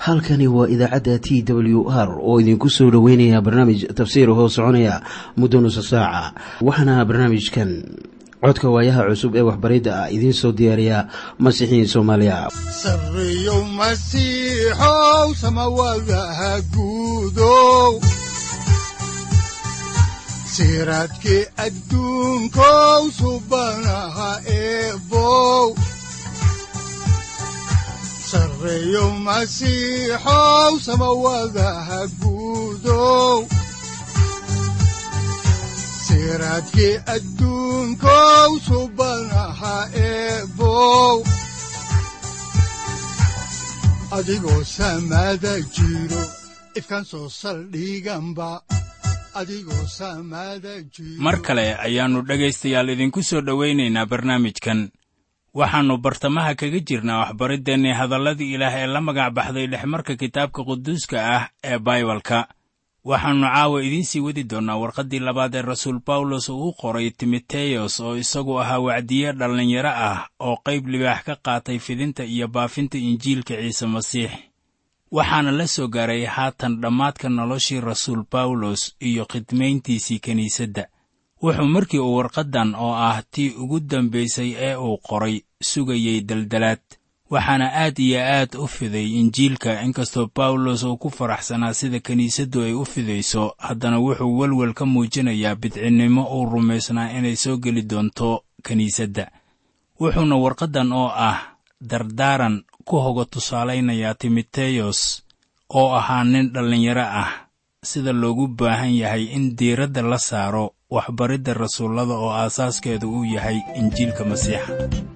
halkani waa idaacadda t w r oo idinku soo dhoweynaya barnaamij tafsiir hoo soconaya muddo nusa saaca waxaana barnaamijkan codka waayaha cusub ee waxbaridda ah idiin soo diyaariya masiixiin soomaaliya sareyow masiixow samawadaha guudow siraadkii adduunkow subanaha eebow sareyow masiixow samawadaha guudow siraadkii adduunkow subanaha eebow adigoo samaada jiro ifkaan soo saldhiganba mar kale ayaannu dhegaystayaal idinku soo dhowaynaynaa barnaamijkan waxaannu bartamaha kaga jirnaa waxbariddeenii hadalladii ilaah ee la magac baxday dhexmarka kitaabka quduuska ah ee baibalka waxaannu caawa idiin sii wadi doonnaa warqaddii labaad ee rasuul bawlos uu u qoray timoteyos oo isagu ahaa wacdiye dhallinyaro ah oo qayb libaax ka qaatay fidinta iyo baafinta injiilka ciise masiix waxaana la soo gaaray haatan dhammaadka noloshii rasuul bawlos iyo khidmayntiisii kiniisadda wuxuu markii uu warqaddan oo ah tii ugu dambaysay ee uu qoray sugayey daldalaad waxaana aad iyo aad u fiday injiilka inkastoo bawlos uu ku faraxsanaa sida kiniisaddu ay u fidayso haddana wuxuu welwel ka muujinayaa bidcinnimo uu rumaysnaa inay soo geli doonto kiniisadda wuxuuna warqaddan oo ah dardaaran ku hoga tusaalaynayaa timoteyos oo ahaa nin dhallinyaro ah sida loogu baahan yahay in diiradda la saaro waxbaridda rasuullada oo aasaaskeedu uu yahay injiilka masiixa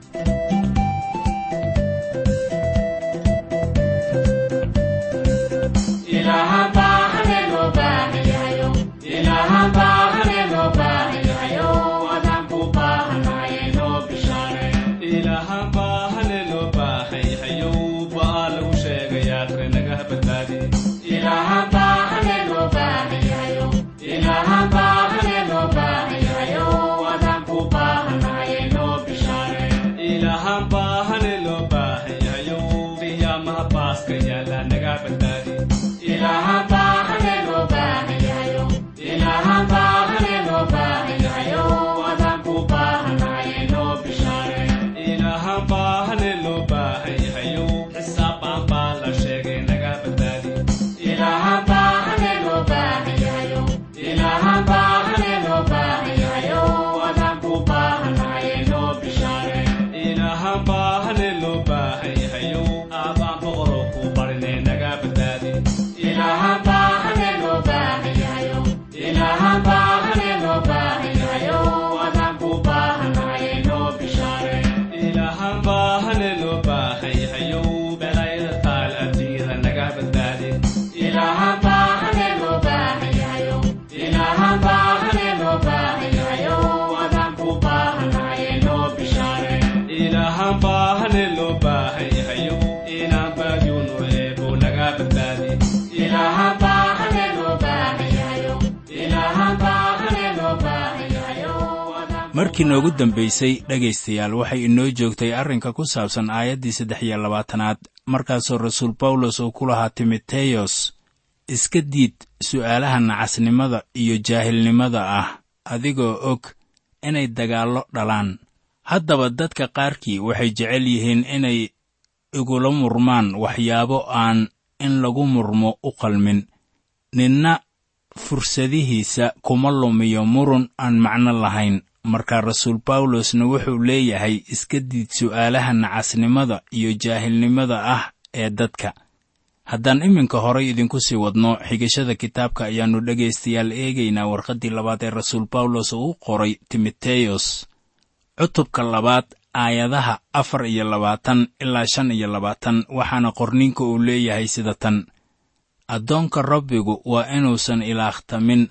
markii noogu dambaysay dhegaystayaal waxay inoo joogtay arrinka ku saabsan aayaddii saddex iyo labaatanaad markaasoo rasuul bawlos uu ku lahaa timoteyos iska diid su'aalaha nacasnimada iyo jaahilnimada ah adigoo og inay dagaallo dhalaan haddaba dadka qaarkii waxay jecel yihiin inay igula murmaan waxyaabo aan in lagu murmo u qalmin ninna fursadihiisa kuma lumiyo murun aan macno lahayn markaa rasuul bawlosna wuxuu leeyahay iska diid su'aalaha nacasnimada iyo jaahilnimada ah ee dadka haddaan iminka horay idinku sii wadno xigashada kitaabka ayaannu dhegaystayaal eegaynaa warqaddii labaad ee rasuul bawlos uu u qoray timoteyos cutubka labaad aayadaha afar iyo labaatan ilaa shan iyo labaatan waxaana qorninka uu leeyahay sida tan addoonka rabbigu waa inuusan ilaahtamin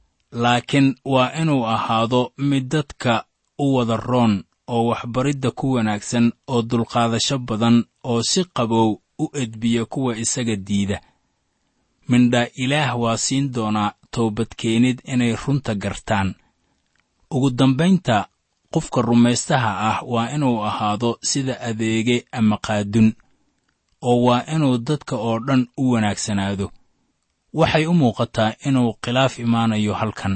laakiin waa inuu ahaado mid dadka u wada roon oo waxbaridda ku wanaagsan oo dulqaadasho badan oo si qabow u edbiya kuwa isaga diida mindhaa ilaah waa siin doonaa toobadkeenid inay runta gartaan ugu dambaynta qofka rumaystaha ah waa inuu ahaado sida adeege ama qaadun oo waa inuu dadka oo dhan u wanaagsanaado waxay u muuqataa inuu khilaaf imaanayo halkan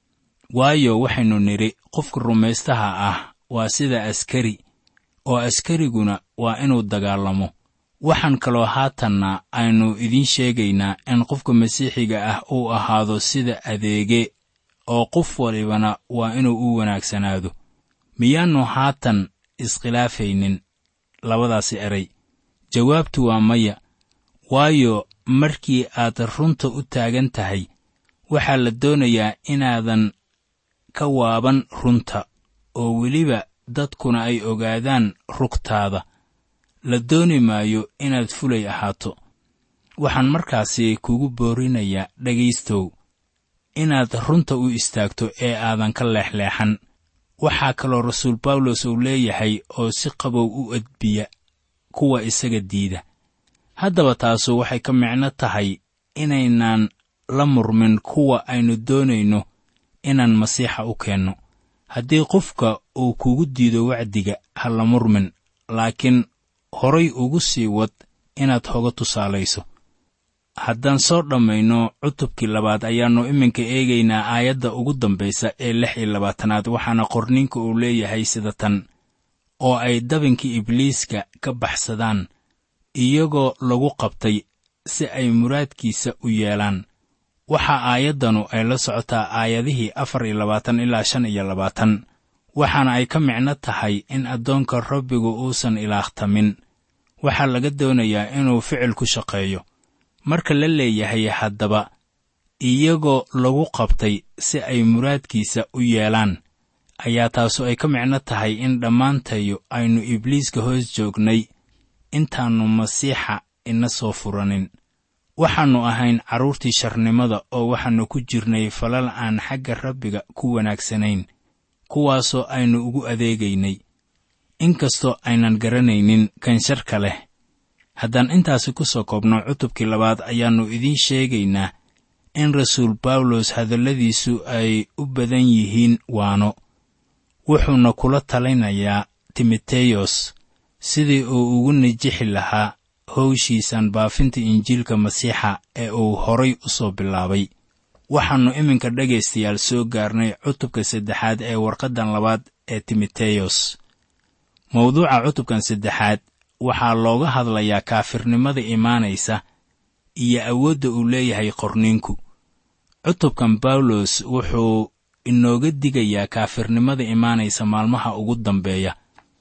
waayo waxaynu nidhi qofka rumaystaha ah waa sida askari oo askariguna waa inuu dagaalamo waxaan kaloo haatanna aynu idiin sheegaynaa in qofka masiixiga ah uu ahaado sida adeege oo qof walibana waa inuu u wanaagsanaado miyaannu haatan iskhilaafaynin labadaasi eray jawaabtu waa maya waayo markii aad runta u taagan tahay waxaa la doonayaa inaadan ka waaban runta oo weliba dadkuna ay ogaadaan rugtaada la dooni maayo inaad fulay ahaato waxaan markaasi kugu boorinayaa dhegaystow inaad runta u istaagto ee aadan ka leexleexan waxaa kaloo rasuul bawlos uu leeyahay oo si qabow u edbiya kuwa isaga diida haddaba taasu waxay ka micno tahay inaynaan la murmin kuwa aynu doonayno inaan masiixa u keenno haddii qofka uu kugu diido wacdiga ha la murmin laakiin horay ugu sii wad inaad hoga tusaalayso haddaan soo dhammayno cutubkii labaad ayaannu iminka eegaynaa aayadda ugu dambaysa ee lix iyo labaatanaad waxaana qorninka uu leeyahay sida tan oo ay dabinkii ibliiska ka baxsadaan iyagoo lagu qabtay si ay muraadkiisa u yeelaan waxaa aayaddanu ay la socotaa aayadihii afar iyo labaatan ilaa shan iyo labaatan waxaana ay ka micno tahay in addoonka rabbigu uusan ilaahtamin waxaa laga doonayaa inuu ficil ku shaqeeyo marka la leeyahay haddaba iyagoo lagu qabtay si ay muraadkiisa u yeelaan ayaa taasu ay ka micno tahay in dhammaantayo aynu ibliiska hoos joognay intaannu masiixa ina soo furanin waxaannu ahayn carruurtii sharnimada oo waxaannu ku jirnay falal aan xagga rabbiga ku wanaagsanayn kuwaasoo aynu ugu adeegaynay inkastoo aynan garanaynin kan sharka leh haddaan intaasi ku soo koobno cutubkii labaad ayaannu idiin sheegaynaa in rasuul bawlos hadalladiisu ay u badan yihiin waano wuxuuna kula talinayaa timoteyos sidii uu ugu nijixi lahaa howshiisan baafinta injiilka masiixa ee uu horay u soo bilaabay waxaannu iminka dhegaystayaal soo gaarnay cutubka saddexaad ee warqaddan labaad ee timoteyos mawduuca cutubkan saddexaad waxaa looga hadlayaa kaafirnimada imaanaysa iyo awoodda uu leeyahay qorniinku cutubkan bawlos wuxuu inooga digayaa kaafirnimada imaanaysa maalmaha ugu dambeeya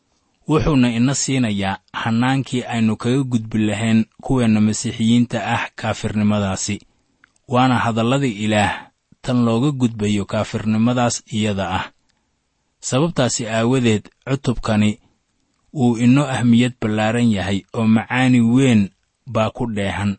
wuxuuna ina siinayaa hannaankii aynu kaga gudbi lahayn kuweenna masiixiyiinta ah kaafirnimadaasi waana hadallada ilaah tan looga gudbayo kaafirnimadaas iyada ah sababtaasi aawadeed cutubkani wuu inoo ahmiyad ballaaran yahay oo macaani weyn baa ku dheehan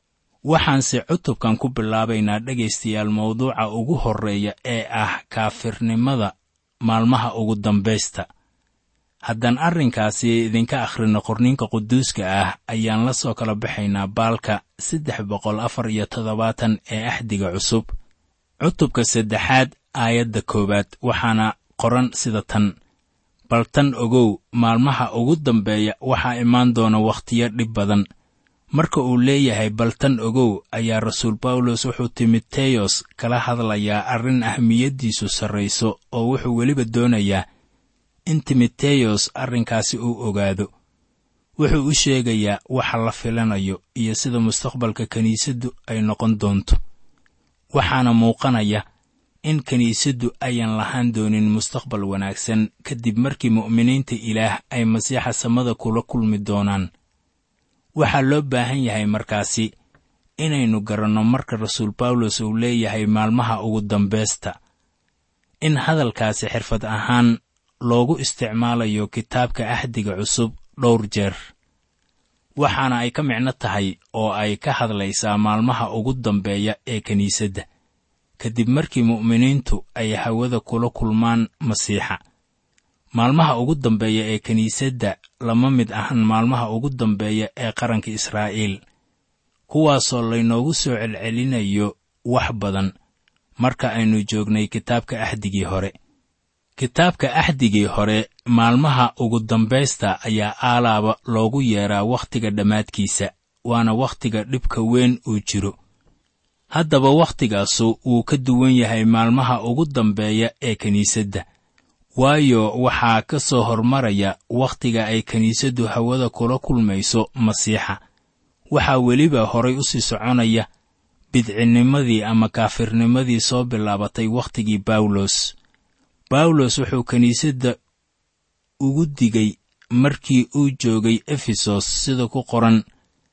waxaanse cutubkan ku bilaabaynaa dhegaystayaal mawduuca ugu horreeya ee ah kaafirnimada maalmaha ugu dambaysta haddaan arrinkaasi idinka akhrino qorniinka quduuska ah ayaan la soo kala baxaynaa baalka saddex boqol afar iyo toddobaatan ee axdiga cusub cutubka saddexaad aayadda koowaad waxaana qoran sida tan bal tan ogow maalmaha ugu dambeeya waxaa imaan doona wakhtiyo dhib badan marka uu leeyahay bal tan ogow ayaa rasuul bawlos wuxuu timoteyos kala hadlayaa arrin ahmiyaddiisu sarrayso oo wuxuu weliba doonayaa in timoteyos arrinkaasi uu ogaado wuxuu u sheegayaa waxa la filanayo iyo sida mustaqbalka kiniisaddu ay noqon doonto waxaana muuqanaya in kiniisaddu ayan lahaan doonin mustaqbal wanaagsan kadib markii mu'miniinta ilaah ay masiixa samada kula kulmi doonaan waxaa loo baahan yahay markaasi inaynu garanno marka rasuul bawlos uu leeyahay maalmaha ugu dambaysta in hadalkaasi xirfad ahaan loogu isticmaalayo kitaabka axdiga cusub dhowr jeer waxaana ay ka micno tahay oo ay ka hadlaysaa maalmaha ugu dambeeya ee kiniisadda kadib markii mu'miniintu ay hawada kula kulmaan masiixa maalmaha ugu dambeeya ee kiniisadda lama mid ahan maalmaha ugu dambeeya ee qaranka israa'iil kuwaasoo laynoogu soo celcelinayo wax badan marka aynu joognay kitaabka axdigii hore kitaabka axdigii hore maalmaha ugu dambaysta ayaa aalaaba loogu yeeraa wakhtiga dhammaadkiisa waana wakhtiga dhibka weyn uu jiro haddaba waktigaasu wuu ka duwan yahay maalmaha ugu dambeeya ee kiniisadda waayo waxaa ka soo hormaraya wakhtiga ay kiniisaddu hawada kula kulmayso masiixa waxaa weliba horay u sii soconaya bidcinnimadii ama kaafirnimadii soo bilaabatay wakhtigii bawlos bawlos wuxuu kiniisadda ugu digay markii uu joogay efesos sida ku qoran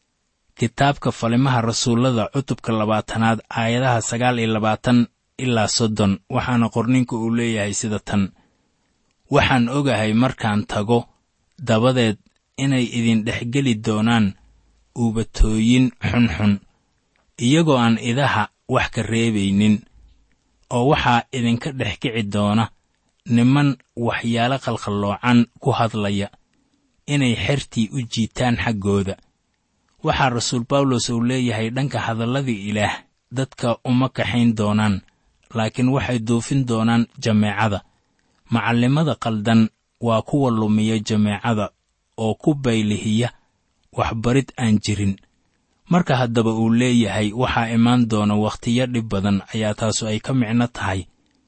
kitaabka falimaha rasuullada cutubka labaatanaad aayadaha sagaal iyo labaatan ilaa soddon waxaana qorninka uu leeyahay sida tan waxaan ogahay markaan tago dabadeed inay idin dhexgeli doonaan uubatooyin xunxun iyagoo aan idaha wax ka reebaynin oo waxaa idinka dhex kici doona niman waxyaalo qalqalloocan ku hadlaya inay xertii u jiitaan xaggooda waxaa rasuul bawlos uu leeyahay dhanka hadalladii ilaah dadka uma kaxayn doonaan laakiin waxay duufin doonaan jameecada macallimada qaldan waa kuwa lumiya jameecada oo ku baylihiya waxbarid aan jirin marka haddaba uu leeyahay waxaa imaan doona wakhtiyo dhib badan ayaa taasu ay ka micno tahay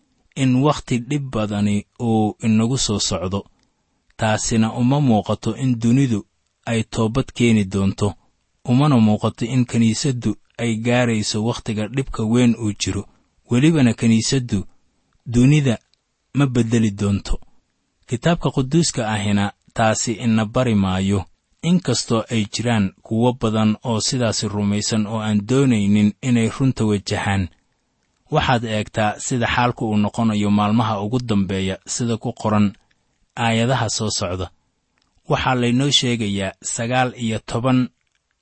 in wakhti dhib badani uu inagu soo socdo taasina uma muuqato in dunidu ay toobad keeni doonto umana muuqato in kiniisaddu ay gaarayso wakhtiga dhibka weyn uu jiro welibana kiniisaddu dunida ma beddeli doonto kitaabka quduuska ahina taasi ina bari maayo inkastoo ay jiraan kuwo badan oo sidaasi rumaysan oo aan doonaynin inay runta wajahaan waxaad eegtaa sida xaalku uu noqonayo maalmaha ugu dambeeya sida ku qoran aayadaha soo socda waxaa laynoo sheegayaa sagaal iyo toban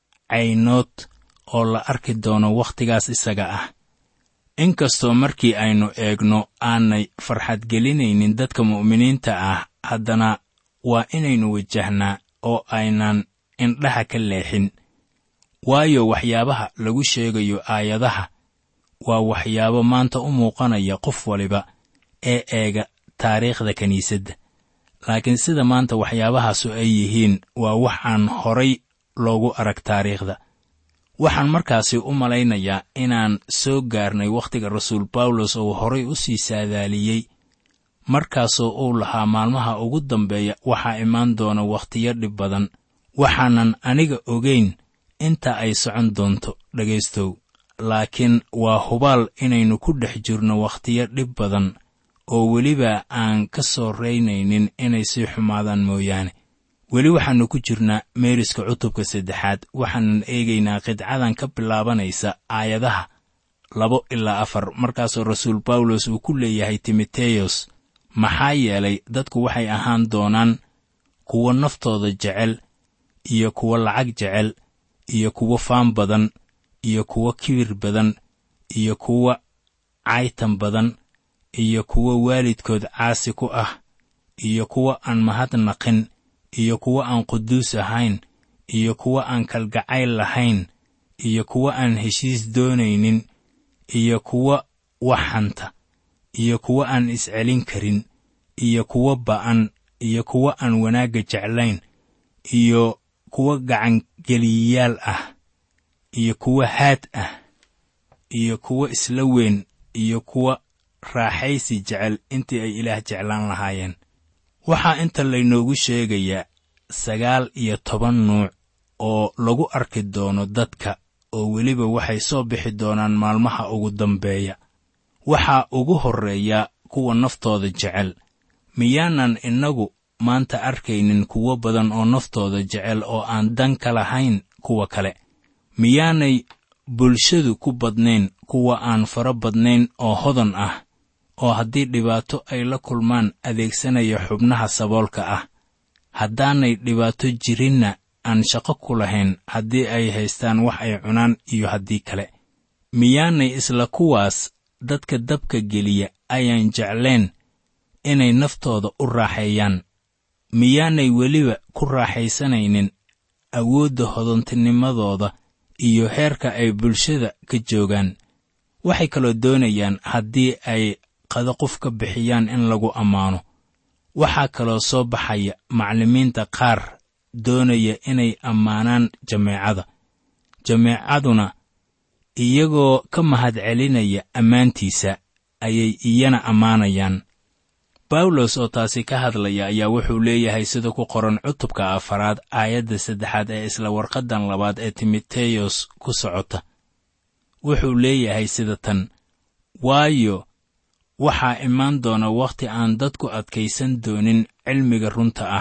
caynood oo la arki doono wakhtigaas isaga ah inkastoo markii aynu eegno aanay farxadgelinaynin dadka mu'miniinta ah haddana waa inaynu wajahnaa oo aynan indhaha ka leexin waayo waxyaabaha lagu sheegayo aayadaha waa waxyaabo maanta u muuqanaya qof waliba ee eega taariikhda kiniisadda laakiin sida maanta waxyaabahaasu ay yihiin waa wax aan horay loogu arag taariikhda waxaan markaasi u malaynayaa inaan soo gaarnay wakhtiga rasuul bawlos oo horay u sii saadaaliyey markaasoo uu lahaa maalmaha ugu dambeeya waxaa imaan doona wakhtiyo dhib badan waxaanan aniga ogayn inta ay socon doonto dhegaystow laakiin waa hubaal inaynu ku dhex jirno wakhtiyo dhib badan oo weliba aan ka soo raynaynin inay sii xumaadaan mooyaane weli waxaannu ku jirnaa meeriska cutubka saddexaad waxaanan eegaynaa qidcadan ka bilaabanaysa aayadaha labo ilaa afar markaasoo rasuul bawlos uu ku leeyahay timoteyos maxaa yeelay dadku waxay ahaan doonaan kuwo naftooda jecel iyo kuwo lacag jecel iyo kuwo faan badan iyo kuwo kibir badan iyo kuwo caytan badan iyo kuwo waalidkood caasi ku ah iyo kuwo aan mahadnaqin iyo kuwo aan quduus ahayn iyo kuwo aan kalgacayl lahayn iyo kuwo aan heshiis doonaynin iyo kuwo wax hanta iyo kuwo aan iscelin karin iyo kuwo ba'an iyo kuwo aan wanaagga jeclayn iyo kuwo gacangeliyayaal ah iyo kuwo haad ah iyo kuwo isla weyn iyo kuwo raaxaysi jecel intii ay ilaah jeclaan lahaayeen waxaa inta laynoogu sheegayaa sagaal iyo toban nuuc oo lagu arki doono dadka oo weliba waxay soo bixi doonaan maalmaha ugu dambeeya waxaa ugu horreeya kuwa naftooda jecel miyaanan innagu maanta arkaynin kuwo badan oo naftooda jecel oo aan dan ka lahayn kuwa kale miyaanay bulshadu ku badnayn kuwa aan fara badnayn oo hodan ah oo haddii dhibaato ay la kulmaan adeegsanaya xubnaha saboolka ah haddaanay dhibaato jirinna aan shaqo ku lahayn haddii ay haystaan wax ay cunaan iyo haddii kale miyaanay isla kuwaas dadka dabka geliya ayaan jeclayn inay naftooda u raaxeeyaan miyaanay weliba ku raaxaysanaynin awoodda hodantinimadooda iyo heerka ay bulshada ka joogaan waxay kaloo doonayaan haddii ay qada qof ka bixiyaan in lagu ammaano waxaa kaloo soo baxaya macallimiinta qaar doonaya inay ammaanaan jameecada jameecaduna iyagoo ka mahadcelinaya ammaantiisa ayay iyana ammaanayaan bawlos oo taasi ka hadlaya ayaa wuxuu leeyahay sida ku qoran cutubka afaraad aayadda saddexaad ee isla warqaddan labaad ee timoteyos ku socota wuxuu leeyahay sida tan waayo waxaa imaan doona wakhti aan dadku adkaysan doonin cilmiga runta ah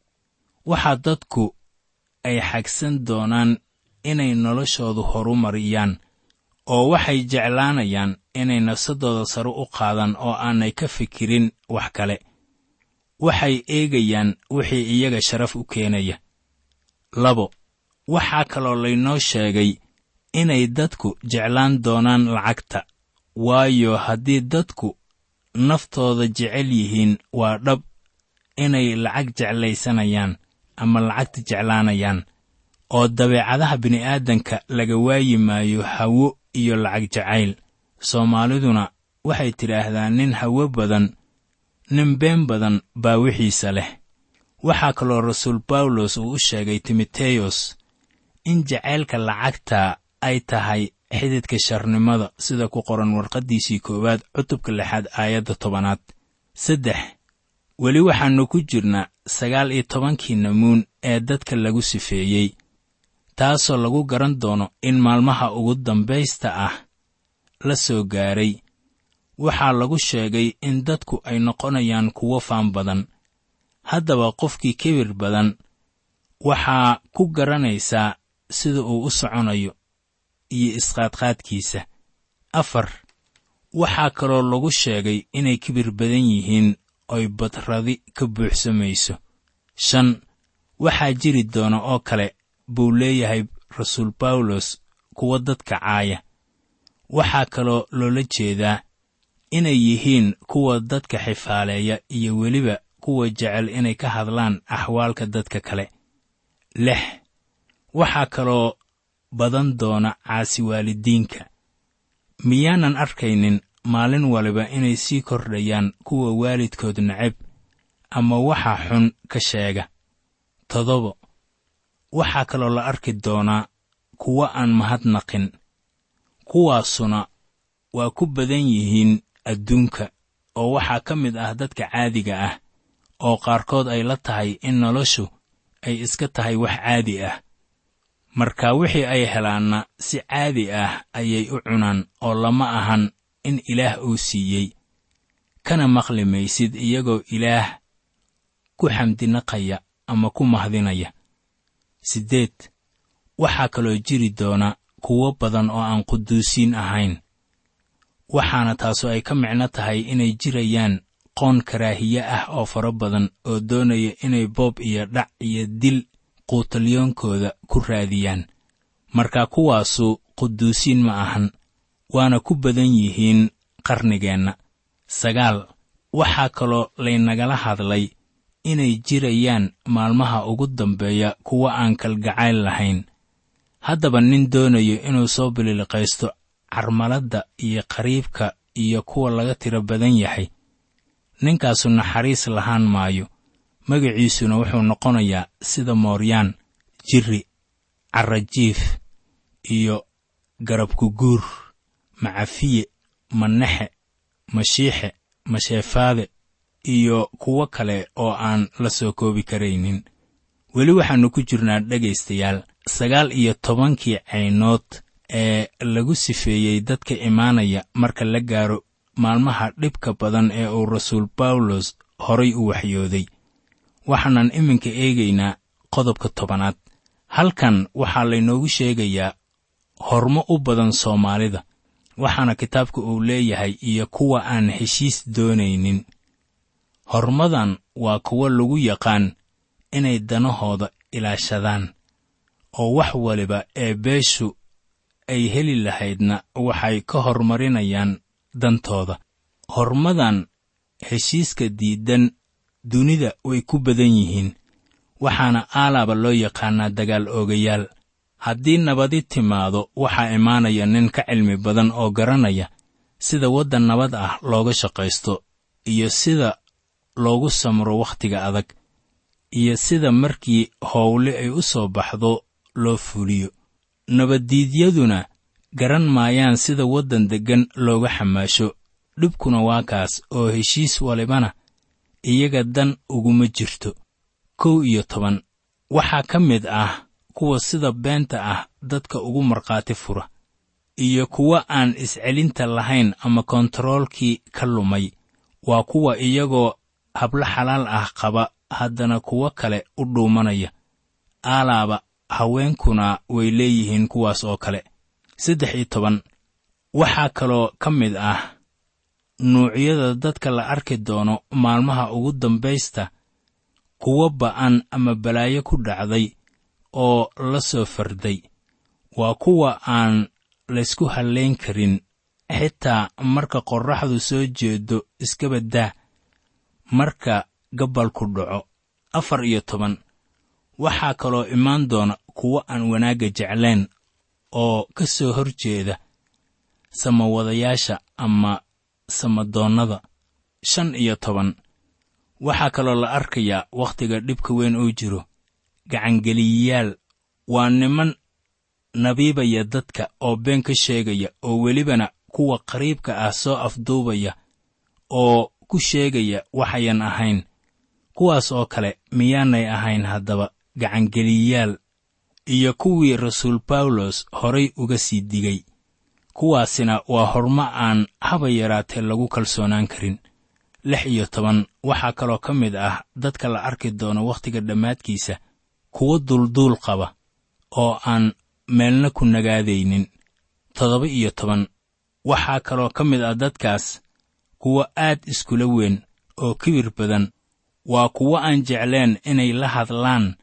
waxaa dadku ay xagsan doonaan inay noloshoodu horumariyaan oo waxay jeclaanayaan inay nafsadooda sare u qaadaan oo aanay ka fikirin wax kale waxay eegayaan wixii iyaga sharaf u keenaya labo waxaa kaloo laynoo sheegay inay dadku jeclaan doonaan lacagta waayo haddii dadku naftooda jecel yihiin waa dhab inay lacag jeclaysanayaan ama lacagta jeclaanayaan oo dabeecadaha bini'aadanka laga waayi maayo hawo iyo lacag jacayl soomaaliduna waxay tidhaahdaa nin hawo badan nin been badan baa wixiisa leh waxaa kaloo rasuul bawlos uu u sheegay timoteyos in jacaylka lacagta ay tahay xididka sharnimada sida ku qoran warqaddiisii koowaad cutubka lixaad aayadda tobanaad saddex weli waxaannu ku jirnaa sagaal iyo tobankii namuun ee dadka lagu sifeeyey taasoo lagu garan doono in maalmaha ugu dambaysta ah la soo gaaray waxaa lagu sheegay in dadku ay noqonayaan kuwo faan badan haddaba qofkii kibir badan waxaa ku garanaysaa sida uu u soconayo iyo isqaadqaadkiisa afar waxaa kaloo lagu sheegay inay kibir badan yihiin oy badradi ka buuxsamayso shan waxaa jiri doona oo kale buu leeyahay rasuul bawlos kuwa dadka caaya waxaa kaloo loola jeedaa inay yihiin kuwa dadka xifaaleeya iyo weliba kuwa jecel inay ka hadlaan axwaalka dadka kale lix waxaa kaloo badan doona caasi waalidiinka miyaanan arkaynin maalin waliba inay sii kordhayaan kuwa waalidkood necab ama waxa xun ka sheega toddobo waxaa kaloo la arki doonaa kuwa aan mahadnaqin kuwaasuna waa ku badan yihiin adduunka oo waxaa ka mid ah dadka caadiga ah oo qaarkood ay la tahay in noloshu ay iska tahay wax caadi ah marka wixii ay helaanna si caadi ah ayay u cunaan oo lama ahan in ilaah uu siiyey kana maqli maysid iyagoo ilaah ku xamdinaqaya ama ku mahdinaya siddeed waxaa kaloo jiri doona kuwo badan oo aan quduusiin ahayn waxaana taasu ay ka micno tahay inay jirayaan qoon karaahiye ah oo fara badan oo doonaya inay boob iyo dhac iyo dil quutalyoonkooda ku raadiyaan marka kuwaasu quduusiin ma ahan waana ku badan yihiin qarnigeenna sagaal waxaa kaloo laynagala hadlay inay jirayaan maalmaha ugu dambeeya kuwa aan kalgacayl lahayn haddaba nin doonayo inuu soo bililiqaysto carmaladda iyo qariibka iyo kuwa laga tiro badan yahay ninkaasu naxariis lahaan maayo magaciisuna wuxuu noqonayaa sida mooryaan jirri carrajiif iyo garabkuguur macafiye manexe mashiixe masheefaade iyo kuwo kale oo aan la soo koobi karaynin weli waxaannu ku jirnaa dhegaystayaal sagaal iyo tobankii caynood ee lagu sifeeyey dadka imaanaya marka la gaaro maalmaha dhibka badan ee uu rasuul bawlos horay u waxyooday waxaanan iminka eegaynaa qodobka tobanaad halkan waxaa laynoogu sheegayaa hormo u badan soomaalida waxaana kitaabka uu leeyahay iyo kuwa aan heshiis doonaynin hormadan waa kuwo lagu yaqaan inay danahooda ilaashadaan oo wax waliba ee beeshu ay heli lahaydna waxay ka hormarinayaan dantooda hormadan heshiiska diidan dunida way ku badan yihiin waxaana aalaaba loo yaqaanaa dagaal oogayaal haddii nabadi timaado waxaa imaanaya nin ka cilmi badan oo garanaya sida waddan nabad ah looga shaqaysto iyo sida loogu samro wakhtiga adag iyo sida markii howle ay u soo baxdo loo fuliyo nabaddiidyaduna garan maayaan sida waddan deggan looga xamaasho dhibkuna waa kaas oo heshiis walibana iyaga dan uguma jirto kow iyo toban waxaa ka mid ah kuwa sida beenta ah dadka ugu markhaati fura iyo kuwa aan iscelinta lahayn ama kontaroolkii ka lumay waa kuwa iyagoo hablo xalaal ah qaba haddana kuwo kale u dhuumanaya aalaaba haweenkuna way leeyihiin kuwaas oo kale saddex iyo toban waxaa kaloo ka mid ah nuucyada dadka la arki doono maalmaha ugu dambaysta kuwo ba'an ama balaayo ku dhacday oo la soo farday waa kuwa aan laysku hallayn karin xitaa marka qorraxdu soo jeedo iskaba daa marka gabbalku dhaco afar iyo toban waxaa kaloo imaan doona kuwo aan wanaagga jeclayn oo ka soo hor jeeda samawadayaasha ama samadoonnada shan iyo toban waxaa kaloo la arkayaa wakhtiga dhibka weyn oo jiro gacangeliyayaal waa niman nabiibaya dadka oo been ka sheegaya oo welibana kuwa qariibka ah soo afduubaya oo ku sheegaya waxayan ahayn kuwaas oo kale miyaanay ahayn haddaba gacangeliyayaal iyo kuwii rasuul bawlos horay uga sii digay kuwaasina waa hormo aan haba yaraatee lagu kalsoonaan karin lix iyo toban waxaa kaloo ka mid ah dadka la arki doono wakhtiga dhammaadkiisa kuwo dulduul qaba oo aan meelna ku nagaadaynin toddoba iyo toban waxaa kaloo ka mid ah dadkaas kuwo aad iskula weyn oo kibir badan waa kuwo aan jecleen inay la hadlaan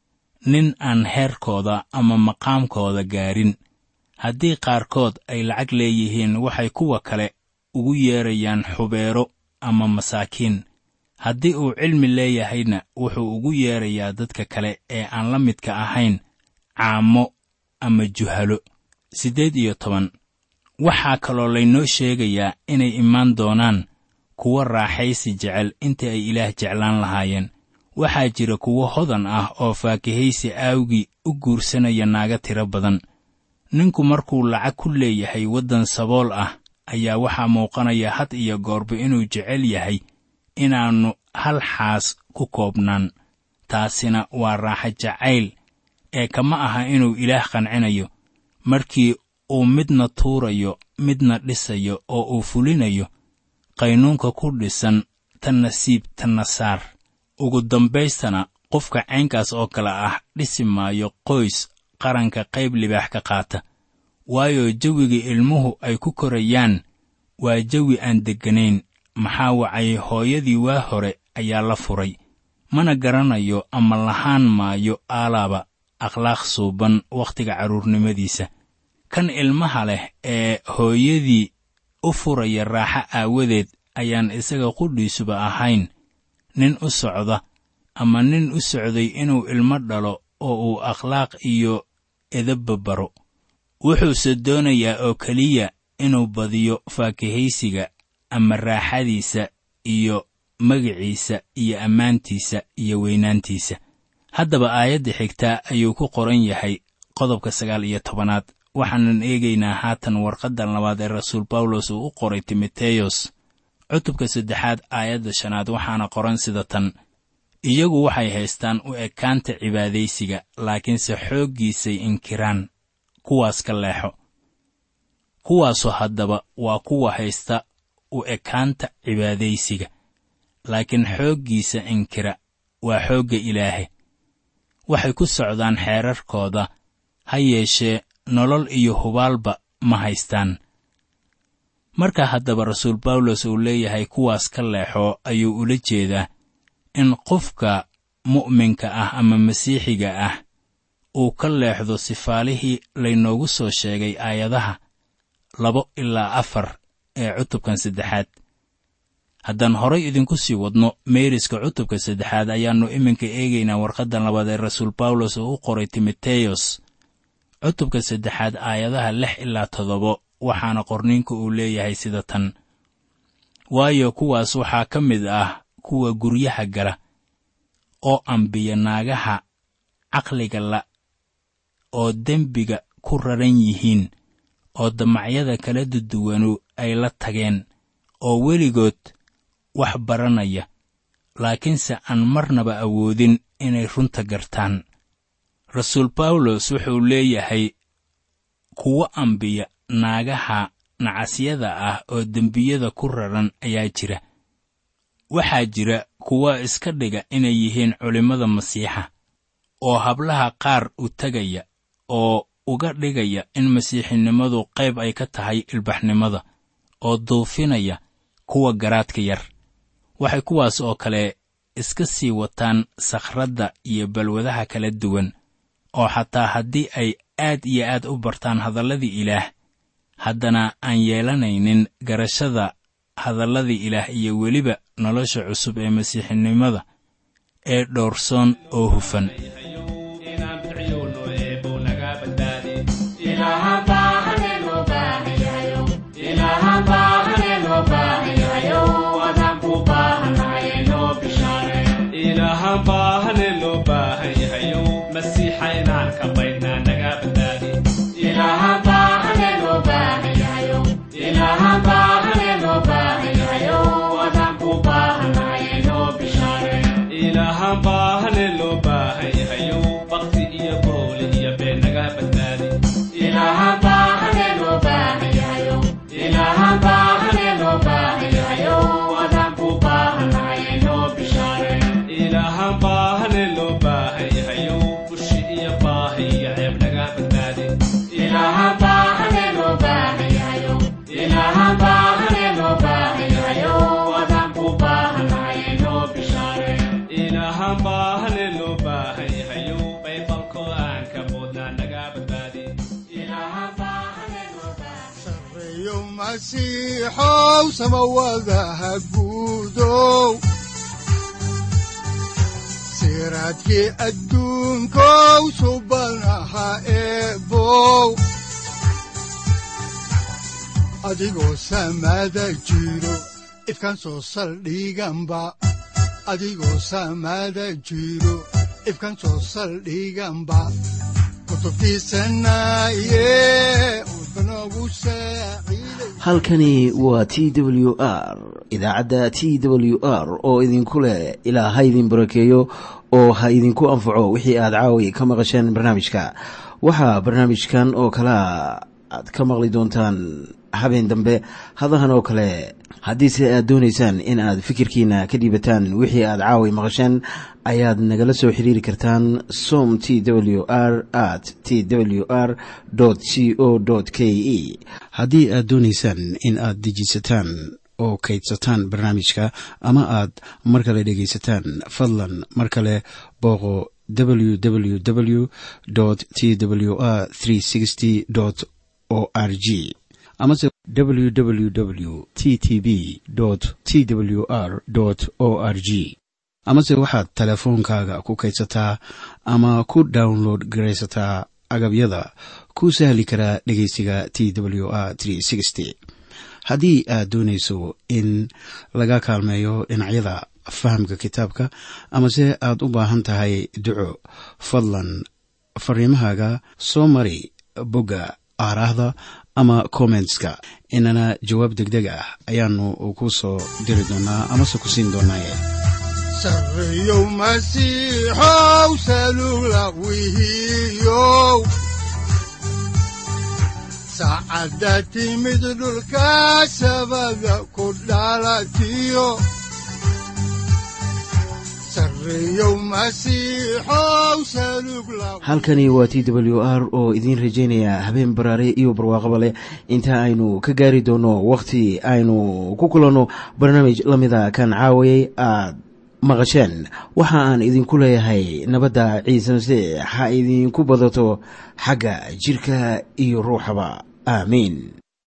nin aan heerkooda ama maqaamkooda gaarin haddii qaarkood ay lacag leeyihiin waxay kuwa kale ugu yeedrayaan xubeero ama masaakiin haddii uu cilmi leeyahayna wuxuu ugu yeedrayaa dadka kale ee aan la midka ahayn caamo ama juhalo siddeed iyo toban waxaa kaloo laynoo sheegayaa inay imaan doonaan kuwo raaxaysi jecel intii ay ilaah jeclaan lahaayeen waxaa jira kuwo hodan ah oo faakihaysi aawgii u guursanaya naaga tiro badan ninku markuu lacag ku leeyahay waddan sabool ah ayaa waxaa muuqanaya had iyo goorba inuu jecel yahay inaannu hal xaas ku koobnaan taasina waa raaxa jacayl ee kama aha inuu ilaah qancinayo markii uu midna tuurayo midna dhisayo oo uu fulinayo qaynuunka ku dhisan tan nasiib tanna saar ugu dambaystana qofka caynkaas oo kale ah dhisi maayo qoys qaranka qayb libaax ka qaata waayo jawiga ilmuhu ay ku korayaan waa jawi aan degganayn maxaa wacay hooyadii waa hore ayaa la furay mana garanayo ama lahaan maayo aalaaba akhlaaq suuban wakhtiga carruurnimadiisa kan ilmaha leh ee hooyadii u furaya raaxo aawadeed ayaan isaga qudhiisuba ahayn nin u socda ama nin u socday inuu ilmo dhalo oo uu akhlaaq iyo edabba baro wuxuuse doonayaa oo keliya inuu badiyo faakihaysiga ama raaxadiisa iyo magiciisa iyo ammaantiisa iyo weynaantiisa haddaba aayadda xigtaa ayuu ku qoran yahay qodobka sagaal iyo tobanaad waxaanan eegaynaa haatan warqaddan labaad ee rasuul bawlos uu u qoray timoteyos cutubka saddexaad aayadda shanaad waxaana qoran sida tan iyagu waxay haystaan u ekaanta cibaadaysiga laakiinse xooggiisay inkiraan kuwaas ka leexo kuwaasu haddaba waa kuwa haysta u ekaanta cibaadaysiga laakiin xooggiisa inkira waa xoogga ilaahe waxay ku socdaan xeerarkooda ha yeeshee nolol iyo hubaalba ma haystaan marka haddaba rasuul bawlos uu leeyahay kuwaas ka leexo ayuu ula jeedaa in qofka mu'minka ah ama masiixiga ah uu ka leexdo sifaalihii laynoogu soo sheegay aayadaha labo ilaa afar ee cutubkan saddexaad haddaan horay idinku sii wadno meeriska cutubka saddexaad ayaannu iminka eegaynaa warqaddan labaad ee rasuul bawlos oo u qoray timoteyos cutubka saddexaad aayadaha lix ilaa toddobo waxaana qorniinku uu leeyahay sida tan waayo kuwaas waxaa ka mid ah kuwa guryaha gala oo ambiya naagaha caqliga la oo dembiga ku raran yihiin oo damacyada kala duduwanu ay la tageen oo weligood wax baranaya laakiinse aan marnaba awoodin inay runta gartaan rasuul bawlos wuxuu leeyahay kuwo ambiya naagaha nacasyada ah oo dembiyada ku raran ayaa jira waxaa jira kuwa iska dhiga inay yihiin culimmada masiixa oo hablaha qaar u tegaya oo uga dhigaya in masiixinimadu qayb ay ka tahay ilbaxnimada oo duufinaya kuwa garaadka yar waxay kuwaas oo kale iska sii wataan sakhradda iyo balwadaha kala duwan oo xataa haddii ay aad iyo aad u bartaan hadalladii ilaah haddana aan yeelanaynin garashada hadalladii ilaah iyo weliba nolosha cusub ee masiixinimada ee dhoorsoon oo hufan masiixow samawadaha guudow siraadkii adduunkow subanaha eebow adigoo samada jiro ifkan soo saldhiganba adigoo samada jiro ifkan soo saldhiganba halkani waa t w r idaacadda t w r oo idinku leh ilaa ha idin barakeeyo oo ha idinku anfaco wixii aad caawi ka maqasheen barnaamijka waxaa barnaamijkan oo kalaa aad ka maqli doontaan habeen dambe hadahan oo kale haddiise aad doonaysaan in aad fikirkiina ka dhiibataan wixii aad caawi maqasheen ayaad nagala soo xiriiri kartaan som t w r at t w r c o k e haddii aad doonaysaan in aad dejiisataan oo kaydsataan barnaamijka ama aad mar kale dhegaysataan fadlan mar kale booqo www t w r o r g amase www t t b t w r o r g amase waxaad teleefoonkaaga ku kaydsataa ama ku download garaysataa agabyada ku sahli karaa dhegeysiga t w r haddii aad doonayso in laga kaalmeeyo dhinacyada fahamka kitaabka amase aad u baahan tahay duco fadlan fariimahaaga soo mari bogga aaraahda ama kommentska inana jawaab degdeg ah ayaanu ku soo diri doonaa amase ku siin doonaaye sareyow masiixow salula wihiyow saacadda timid dhulka sabada ku dhalatiyo halkani waa t w r oo idiin rajaynaya habeen baraare iyo barwaaqaba leh inta aynu ka gaari doono wakhti aynu ku kulanno barnaamij la mida kan caawayay aad maqasheen waxa aan idinku leeyahay nabadda ciise masiix ha idinku badato xagga jidhka iyo ruuxaba aamiin